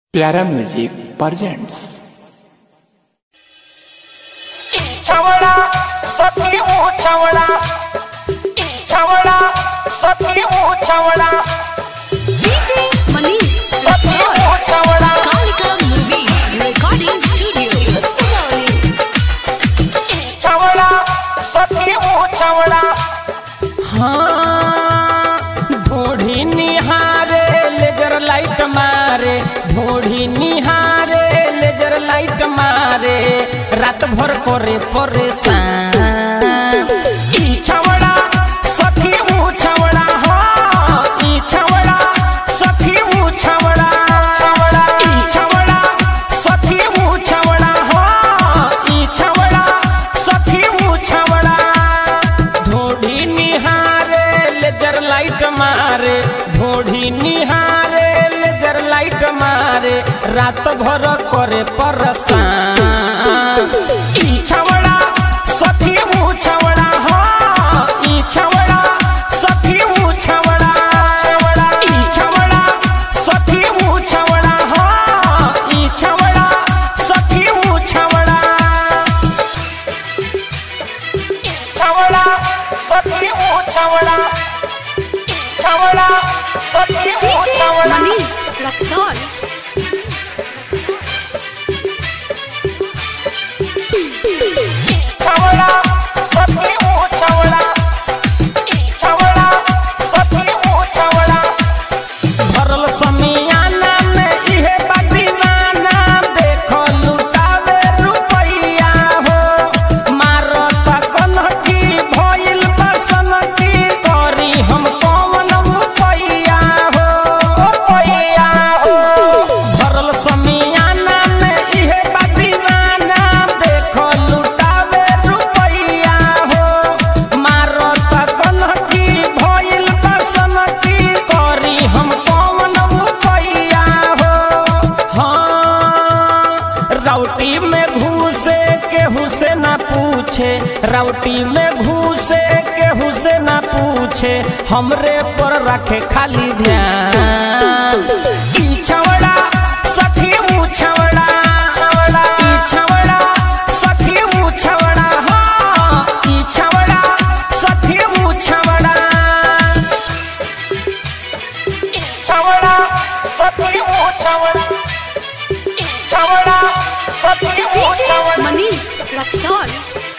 प्यारा music presents छवड़ा सखी ऊ छवड़ा छवड़ा सखी ऊ छवड़ा DJ Manish सखी Rexall. ऊ छवड़ा Kalika Movies Recording Studio. Sonali. छवड़ा सखी ऊ छवड़ा हाँ ढूढ़ी निहारे लेजर लाइट मारे ढूढ़ी निहारे लेजर लाइट मारे रात भर करे परेशान ई छवड़ा सखी ऊ छवड़ा हो ई छवड़ा सखी ऊ छवड़ा छवड़ा ई छवड़ा सखी ऊ छवड़ा हो ई छवड़ा सखी ऊ छवड़ा ढूढ़ी निहारे लेजर लाइट मारे ढूढ़ी निहारे लेजर लाइट मारे रात भर करे परेशान ई छवड़ा सखी ऊ छवड़ा हो ई छवड़ा सखी ऊ छवड़ा छवड़ा ई छवड़ा सखी ऊ छवड़ा हो ई छवड़ा सखी ऊ छवड़ा ई छवड़ा सखी ऊ छवड़ा ई छवड़ा सखी ऊ DJ छवड़ा Manish Rexall. छवड़ा सखी ऊ छवड़ा ई छवड़ा सखी ऊ छवड़ा भरल समियाना में इहे बदीवाना देखो लुटावे रुपैया हो मारता कनकी भइल बसन की करी हम कौन रुपैया हो रुपैया हो भरल समियाना में इहे बदीवाना देखो लुटावे रुपैया हो मारता कनकी भइल बसन की करी हम कौन रुपैया हो हाँ राउटी में घुसे केहू से ना पूछे राउटी में घुसे केहू से ना पूछे हमरे पर रखे खाली ध्यान ई छवड़ा सखी ऊ छवड़ा छवड़ा ई छवड़ा सखी ऊ छवड़ा हो ई छवड़ा सखी ऊ छवड़ा ई छवड़ा सखी ऊ छवड़ा ई छवड़ा सखी ऊ DJ छवड़ा Manish Rexall.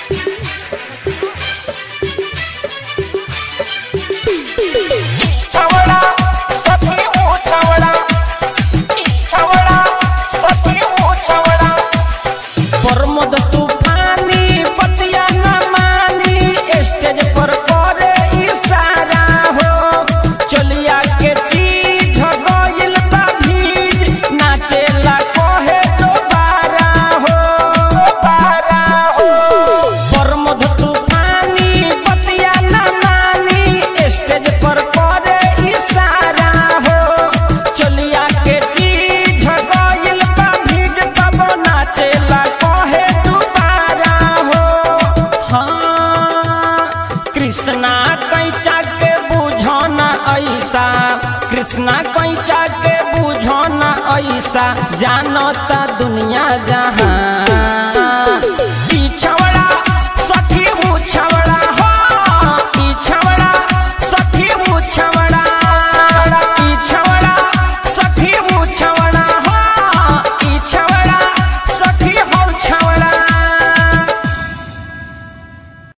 छवड़ा सखी ऊ छवड़ा ई छवड़ा सखी ऊ छवड़ा प्रमोद तूफानी पतिया न मानी स्टेज पर करे इशारा हो चलिया के चीज गइल बा भीड़ नाचेला कहे दोबारा हो दोबारा हो प्रमोद तूफानी पतिया न मानी स्टेज पर करे इशारा हो चलिया के चीज गइल बा भीड़ तब नाचेला कहे दोबारा हो हाँ कृष्णा कैचा के बुझो न ऐसा कृष्णा कैचा के बुझो न ऐसा जानता दुनिया जहां